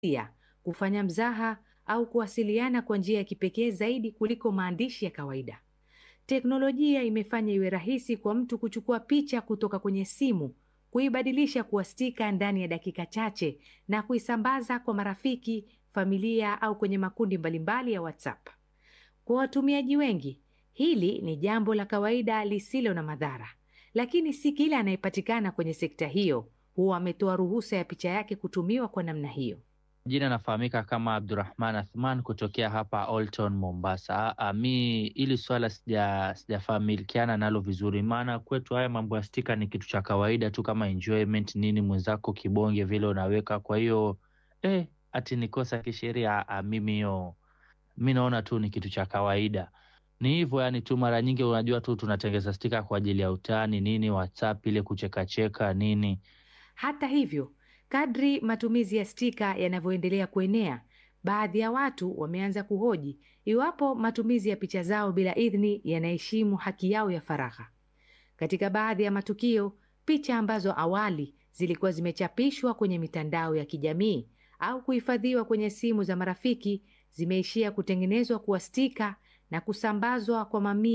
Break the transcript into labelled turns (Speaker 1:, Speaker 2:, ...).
Speaker 1: ya kufanya mzaha au kuwasiliana kwa njia ya kipekee zaidi kuliko maandishi ya kawaida. Teknolojia imefanya iwe rahisi kwa mtu kuchukua picha kutoka kwenye simu, kuibadilisha kuwa stika ndani ya dakika chache na kuisambaza kwa marafiki, familia au kwenye makundi mbalimbali ya WhatsApp. Kwa watumiaji wengi, hili ni jambo la kawaida lisilo na madhara, lakini si kila anayepatikana kwenye sekta hiyo huwa ametoa ruhusa ya picha yake kutumiwa kwa namna hiyo.
Speaker 2: Jina nafahamika kama Abdurrahman Athman kutokea hapa Old Town Mombasa. A, mi ili swala sija sijafamilikiana nalo vizuri, maana kwetu haya mambo ya stika ni kitu cha kawaida tu kama enjoyment nini, mwenzako kibonge vile unaweka. Kwa hiyo eh, ati ni kosa kisheria? a, Mimi hiyo mi naona tu ni kitu cha kawaida, ni hivyo yani tu. Mara nyingi unajua tu tunatengeza stika kwa ajili ya utani nini, WhatsApp ile kuchekacheka nini.
Speaker 1: Hata hivyo, kadri matumizi ya stika yanavyoendelea kuenea, baadhi ya watu wameanza kuhoji iwapo matumizi ya picha zao bila idhini yanaheshimu haki yao ya faragha. Katika baadhi ya matukio, picha ambazo awali zilikuwa zimechapishwa kwenye mitandao ya kijamii au kuhifadhiwa kwenye simu za marafiki zimeishia kutengenezwa kuwa stika na kusambazwa kwa mamia